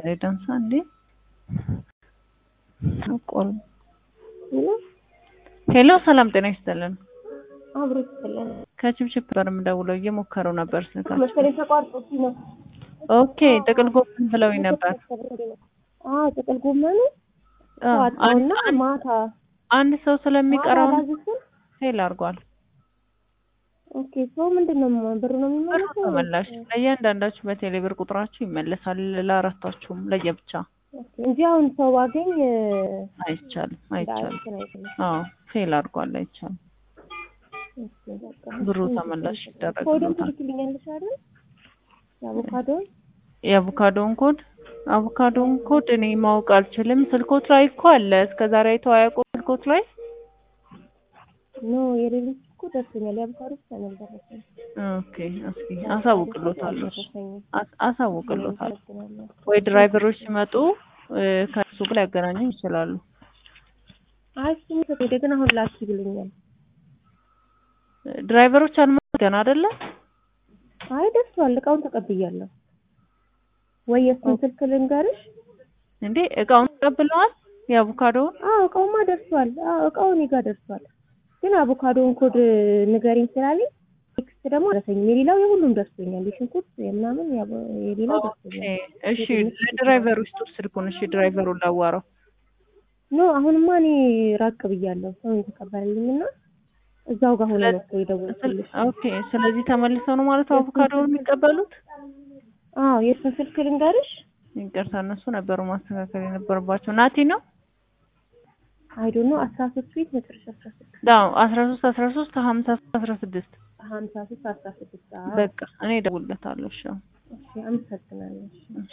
ደንሳ እንዴ ቆል ሄሎ፣ ሰላም ጤና ይስጥልን። አብሮ ይስጥልን። ከችብችብ ጋር የምደውለው እየሞከሩ ነበር ስልካቸው። መሰለኝ ተቋርጦብኝ ነው። ኦኬ፣ ጥቅል ጎመን ብለውኝ ነበር። አዎ ጥቅል ጎመኑ አዎ፣ ዋጣውና አንድ- ማታ አንድ ሰው ስለሚቀረው ማታ አላዝስም። ፌል አድርጓል። ኦኬ ሰው ምንድን ነው ብሩ ነው ብሩ የሚመለሰው? ተመላሽ ለእያንዳንዳችሁ በቴሌ ብር ቁጥራችሁ ይመለሳል። ለአራታችሁም ለየብቻ ኦኬ እንጂ አሁን ሰው ባገኝ አይቻልም፣ አይቻልም። እንትን አይልም። አዎ ፌል አድርጓል፣ አይቻልም። ኦኬ በቃ ብሩ ተመላሽ ኮድም ይደረግልዎታል። ትልክልኛለሽ አይደል? የአቮካዶን የአቮካዶን ኮድ አቮካዶን ኮድ እኔ ማወቅ አልችልም። ስልኮት ላይ እኮ አለ። እስከ ዛሬ አይተው አያውቁም ስልኮት ላይ። ኖ የሌሎች እኮ ደርሶኛል። የአቮካዶ ብቻ ነው ያልደረሰኝ። ኦኬ እስኪ አሳውቅሎታለሁ። እሺ፣ አልደረሰኝም። አስ- አሳውቅሎታለሁ። አመሰግናለሁ። ወይ ድራይቨሮች ሲመጡ እ፣ ከሱ ጋር ሊያገናኙ ይችላሉ። አይ እሱም ሄደ ግን አሁን ላኪ ብሎኛል። ድራይቨሮች አልመጡም ገና አይደለ? አይ ደርሷል። እቃውን ተቀብያለሁ። ወይ የእሱን ስልክ ልንገርሽ? እንዴ እቃውን ተቀብለዋል? የአቮካዶውን አዎ እቃውማ ደርሷል። አዎ እቃው እኔ ጋር ደርሷል። ግን አቮካዶውን ኮድ ንገሪኝ ስላለኝ ቴክስት ደግሞ ደረሰኝ። የሌላው የሁሉም ደርሶኛል። የሽንኩርት የምናምን የአቮ- የሌላው ኦኬ ደርሶኛል። እሺ፣ ለድራይቨሩ ስጡ ስልኩን። እሺ ድራይቨሩን ላዋራው። ኖ አሁንማ እኔ ራቅ ብያለሁ። ሰው የተቀበለልኝና እዛው ጋር ሆነ ነው እኮ የደወልኩልሽ። ኦኬ ስለዚህ ተመልሰው ነው ማለት አቮካዶውን የሚቀበሉት? አዎ የእሱን ስልክ ልንገርሽ? ይቅርታ እነሱ ነበሩ ማስተካከል የነበረባቸው። ናቲ ነው አይ ዶንት ኖ አስራ ሶስት ቤት መጨረሻ አስራ ስድስት ዳው አስራ ሶስት አስራ ሶስት ሀምሳ አስራ ስድስት ሀምሳ ሶስት አስራ ስድስት በቃ እኔ እደውልለታለሁ። እሺ እሺ አመሰግናለሁ። እሺ።